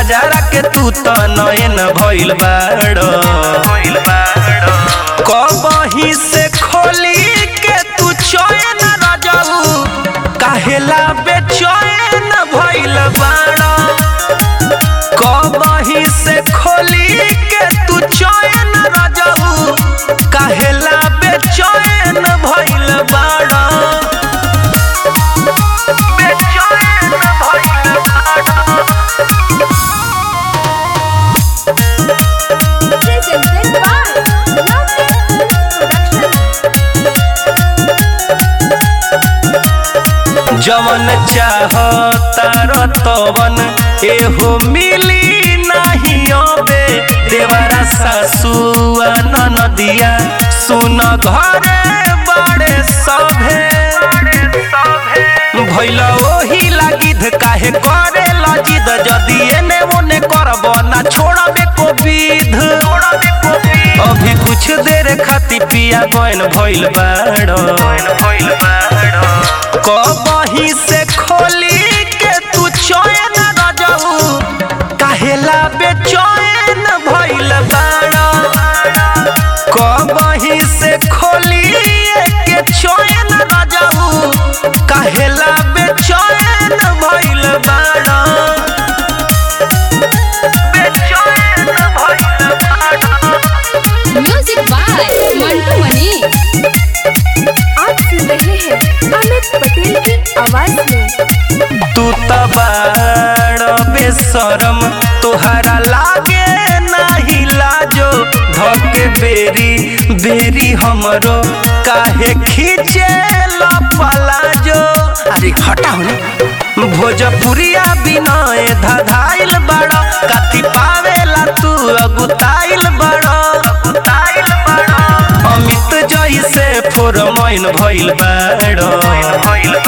कजरा के तू त नयन भइल बाड़ कबही से खोली के तू चैन रजऊ काहेला बेचैन भइल बाड़ कबही से खोली के तू चैन रजऊ काहेला बेचैन भइल बाड़ बेचैन भइल बाड़ Presented by Lovely Production. जवन चाहतार तवन एहो मिली नहीं अबे देवरा सासुआ ननदिया सुन घरे बड़े सभे भैल ओही लागिद काहे करे लजिद जदी एने ओने करब ना छोड़बे को विध अभी कुछ देर खाती पिया गैन भइल बाड़ कबही से खोली के तू चैन रजऊ काहेला बेचैन भइल बाड़ कबही से खोली के चैन रजऊ काहेला बेचैन भइल बाड़ बेचैन भइल बाड़ म्यूजिक बाय मंटू मनी आप सुन रहे हैं अमित पटेल की आवाज में तू त बाड़ बेशरम तोहरा लागे नाही लाजो धके बेरी बेरी हमरो काहे खींचे पलाजो अरे हटा होने भोजपुरिया बिनय धधाइल बड़ काती पावेला तू अगुताइल बड़ अगुताइल बड़ अमित जैसे फोरमैन भइल बाड़